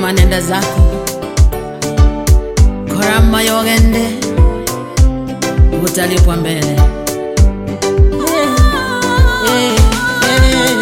sema nenda zako korama yogende utalipwa mbele Eh, eh,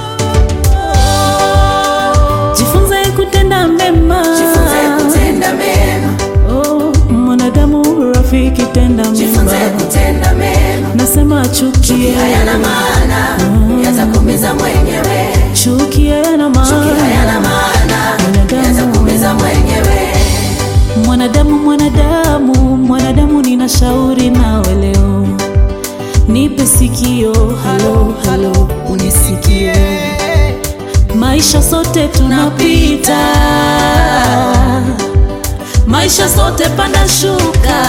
jifunze kutenda mema Jifunze kutenda mema, oh, mwanadamu rafiki tenda jifunze mema kutenda mema. nasema chukie Hayana maana, yatakuumiza mwenyewe. chukie na Hayana maana maana, yatakuumiza mwenyewe. mwanadamu mwanadamu mwanadamu nina shauri nawe leo nipe sikio halo halo unisikie maisha sote tunapita maisha sote panda shuka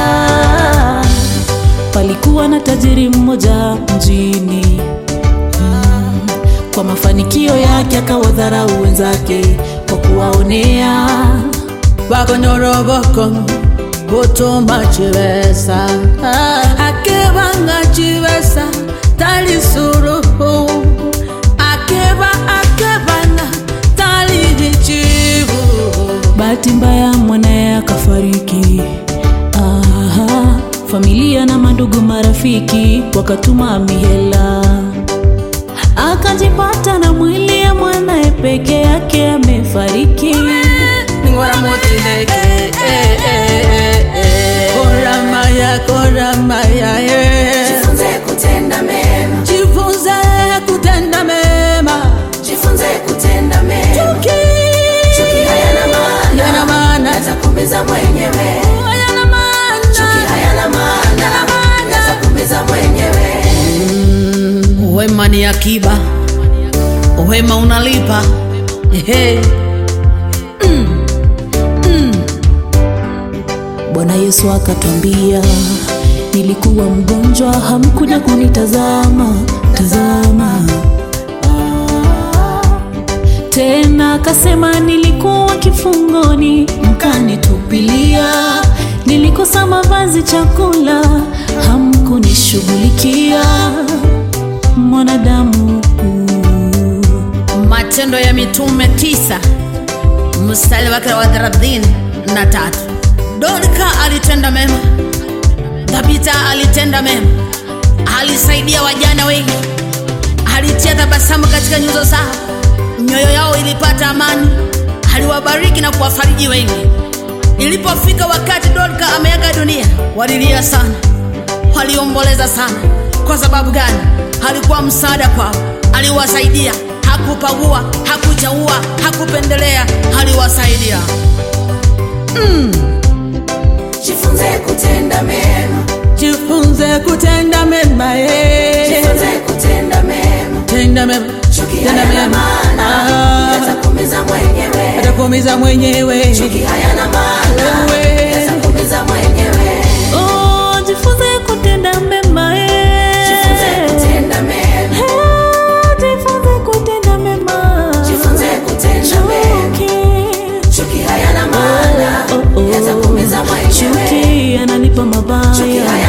palikuwa na tajiri mmoja mjini Mm, kwa mafanikio yake akawadharau wenzake kwa kuwaonea bakonyoroboko butuma chibesa akebanga chibesa tali suruhu akeba akebana tali chivu bahati mbaya mwanaye akafariki Aha, familia na mandugu marafiki wakatuma mihela akajipata na mwili ya mwanaye peke yake amefariki ningora motileke koramaya koramaya Jifunze kutenda mema, jifunze kutenda mema jifunze kutenda mema. Chuki hayana maana, yana maana yatakuumiza mwenyewe. hayana maana Chuki hayana maana, yatakuumiza mwenyewe. Wema ni akiba, wema unalipa. Ehe. bwana yesu akatwambia nilikuwa mgonjwa hamkuja kunitazama tazama tena akasema nilikuwa kifungoni mkanitupilia nilikosa mavazi chakula hamkunishughulikia mwanadamu Matendo ya Mitume tisa mstari wake wa thelathini na tatu. Dorka alitenda mema, Tabita alitenda mema, alisaidia wajana wengi, alitia tabasamu katika nyuso zao, mioyo yao ilipata amani, aliwabariki na kuwafariji wengi. Ilipofika wakati Dorka ameaga dunia, walilia sana, waliomboleza sana. Kwa sababu gani? Alikuwa msaada kwao, aliwasaidia, hakupagua, hakuchaua, hakupendelea, aliwasaidia. Jifunze kutenda mema, Jifunze kutenda mema, eh. jifunze kutenda mema. tenda mema, Chuki tenda hayana mema, maana, Ah, yatakuumiza mwenyewe. atakuumiza mwenyewe. Chuki hayana maana, Wewe. yatakuumiza mwenyewe. oh, jifunze kutenda mema Jifunze eh. kutenda mema, Eh, jifunze kutenda mema jifunze kutenda mema. Chuki. Chuki hayana maana, Oh, oh. yatakuumiza mwenyewe. chuki ananipa Chuki mabaya hayana